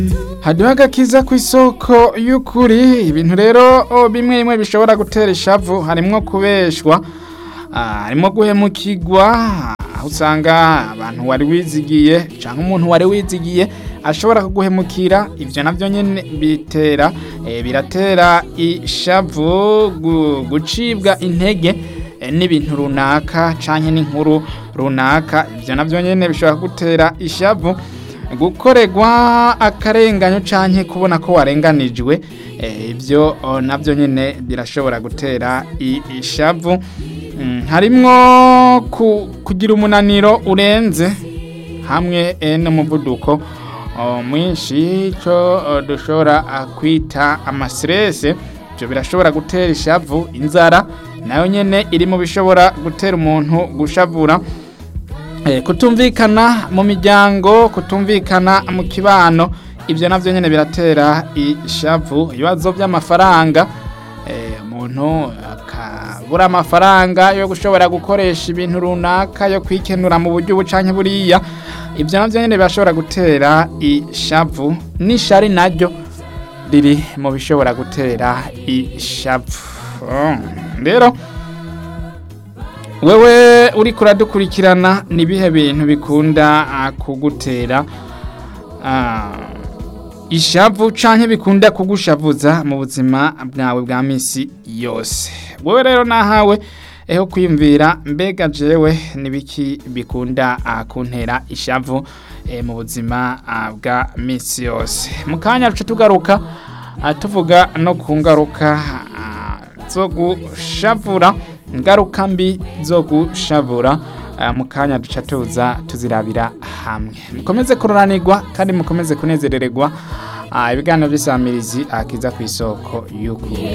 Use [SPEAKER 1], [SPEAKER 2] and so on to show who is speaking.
[SPEAKER 1] hariho agakiza ku isoko y'ukuri ibintu rero oh, bimwe bimwe bishobora gutera ishavu harimwo kubeshwa ah, harimwo guhemukirwa aho usanga abantu wari wizigiye cyangwa umuntu wari wizigiye ashobora kuguhemukira ivyo navyo nyene bitera eh, biratera ishavu gu- gucibwa intege eh, n'ibintu runaka canke n'inkuru runaka ivyo navyo nyene bishobora gutera ishavu gukorerwa akarenganyo canke kubona ko warenganijwe eh, ivyo oh, navyo nyene birashobora gutera i- ishavu Mm, harimwo ku, kugira umunaniro urenze hamwe eh, n'umuvuduko oh, mwinshi ico oh, dushobora ah, kwita amastrese ivyo birashobora gutera ishavu inzara nayo nyene iri mu bishobora gutera umuntu gushavura Eh, kutumvikana mu miryango kutumvikana mu kibano ibyo navyo nyene biratera ishavu ibibazo by'amafaranga eh, umuntu akabura amafaranga yo gushobora gukoresha ibintu runaka yo kwikenura mu buryo ubu canke buriya ibyo navyo nyene birashobora gutera ishavu n'ishari naryo riri mu bishobora gutera ishavu Oh, rero wewe uri kuradukurikirana ni ibihe bintu bikunda ah, kugutera ah, ishavu canke bikunda kugushavuza mu buzima bwawe bwa misi yose wewe rero nahawe eho kwiyumvira mbega jewe nibiki bikunda ah, kuntera ishavu eh, mu buzima ah, bwa misi yose mu kanya ruce tugaruka ah, tuvuga no ku ngaruka ah, zo gushavura ingaruka mbi zo gushavura eh, mu kanya duca tuza tuzirabira hamwe mukomeze kururanirwa kandi mukomeze kunezerererwa ah, ibiganiro by'isamirizi akiza ku isoko y'ukuri